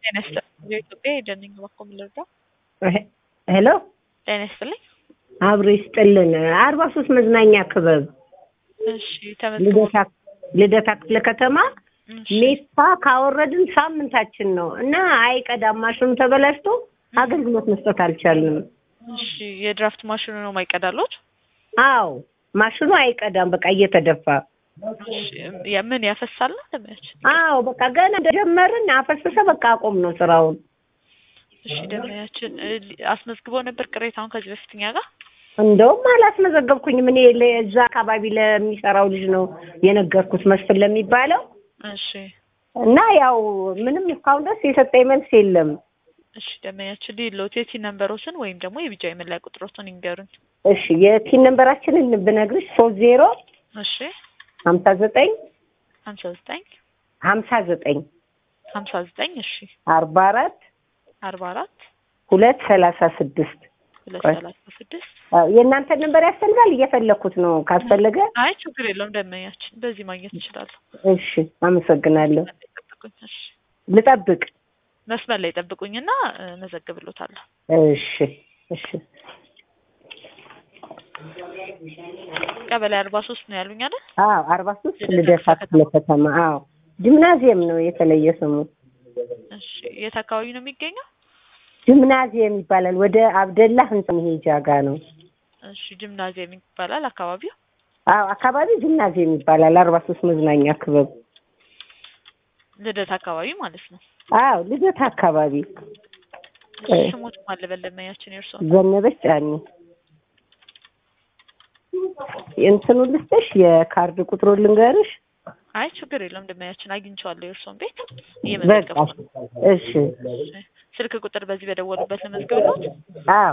ጤና ይስጥልኝ የኢትዮጵያ የደንኝ በኩል ልርዳ ሄሎ ጤና ይስጥልኝ አብሮ ይስጥልን። አርባ ሶስት መዝናኛ ክበብ እሺ ተመዝግቦ ልደታ ልደታ ክፍለ ከተማ እሺ ሜታ ካወረድን ሳምንታችን ነው እና አይቀዳም ማሽኑ ተበላሽቶ አገልግሎት መስጠት አልቻልንም። እሺ የድራፍት ማሽኑ ነው ማይቀዳሎት አዎ ማሽኑ አይቀዳም፣ በቃ እየተደፋ እሺ የምን ያፈሳል ለማች አዎ በቃ ገና እንደጀመርን አፈሰሰ፣ በቃ አቆም ነው ስራውን። እሺ ደመያችን አስመዝግበው ነበር ቅሬታውን ከዚህ በፊት እኛ ጋር እንደውም አላስመዘገብኩኝም እኔ ለዛ አካባቢ ለሚሰራው ልጅ ነው የነገርኩት መስፍን ለሚባለው እሺ እና ያው ምንም እስካሁን ድረስ የሰጠኝ መልስ የለም። እሺ ደመያችን ሊሎት የቲ ነንበሮችን ወይም ደግሞ የቢጃ የመለያ ቁጥሮችን ይንገሩን እሺ የቲን ነንበራችንን ብነግርሽ ሶስት ዜሮ እሺ ሀምሳ ዘጠኝ ሀምሳ ዘጠኝ ሀምሳ ዘጠኝ ሀምሳ ዘጠኝ እሺ አርባ አራት አርባ አራት ሁለት ሰላሳ ስድስት ሁለት ቆይ። ሰላሳ ስድስት የእናንተን ነንበር ያስፈልጋል? እየፈለኩት ነው ካስፈለገ። አይ ችግር የለውም ደመኛችን በዚህ ማግኘት ይችላሉ እሺ አመሰግናለሁ። ጠብቁኝ እሺ ልጠብቅ። መስመር ላይ ጠብቁኝና እ፣ መዘግብሎታለሁ እሺ እሺ ቀበሌ አርባ ሶስት ነው ያሉኝ አይደል አዎ አርባ ሶስት ልደታ ክፍለ ከተማ አዎ ጂምናዚየም ነው የተለየ ስሙ እሺ የት አካባቢ ነው የሚገኘው ጂምናዚየም ይባላል ወደ አብደላ ህንጻ መሄጃ ጋ ነው እሺ ጂምናዚየም ይባላል አካባቢው አዎ አካባቢ ጂምናዚየም ይባላል አርባ ሶስት መዝናኛ ክበብ ልደት አካባቢ ማለት ነው አዎ ልደታ አካባቢ እሺ ስሞት ማለበለመያችን የእርሶ ዘነበች ጫኒ እንትኑ ልስጥሽ የካርድ ቁጥሩ ልንገርሽ አይ ችግር የለውም ደመያችን አግኝቼዋለሁ የእርሶን ቤት በቃ እየመዘገብኩ እሺ ስልክ ቁጥር በዚህ በደወሉበት ለመዝገብሎት አዎ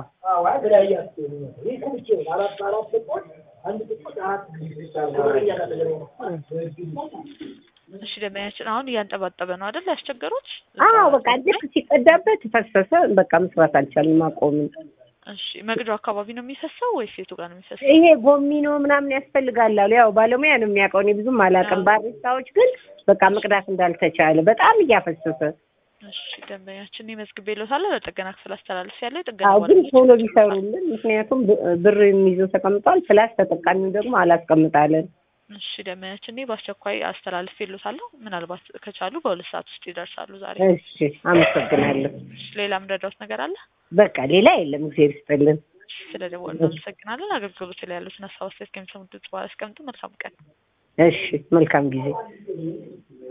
እሺ ደመያችን አሁን እያንጠባጠበ ነው አይደል ያስቸገሩት አዎ በቃ ልክ ሲቀዳበት ፈሰሰ በቃ መስራት አልቻልንም አቆምን እሺ መግጃው አካባቢ ነው የሚፈሰው ወይስ የቱ ጋር ነው የሚፈሰው ይሄ ጎሚኖ ምናምን ያስፈልጋል አሉ ያው ባለሙያ ነው የሚያውቀው እኔ ብዙም አላውቅም ባሪስታዎች ግን በቃ መቅዳት እንዳልተቻለ በጣም እያፈሰሰ እሺ ደንበኛችን መዝግቤልዎታለሁ ለጥገና ክፍል አስተላልፍ ያለው የጥገና አዎ ግን ባለሙያዎች ቶሎ ቢሰሩልን ምክንያቱም ብ- ብር የሚይዘው ተቀምጧል ፕላስ ተጠቃሚው ደግሞ አላስቀምጣለን እሺ ደንበኛችን እኔ በአስቸኳይ አስተላልፌልዎታለሁ ምናልባት ከቻሉ በሁለት ሰዓት ውስጥ ይደርሳሉ ዛሬ እሺ አመሰግናለሁ እሺ ሌላ ምረዳዎት ነገር አለ በቃ ሌላ የለም እግዚአብሔር ይስጥልን ስለ ደወሉ አመሰግናለን አገልግሎት ላይ ያሉትን ሀሳብ አስተያየት ከሚሰሙት በኋላ አስቀምጡ መልካም ቀን እሺ መልካም ጊዜ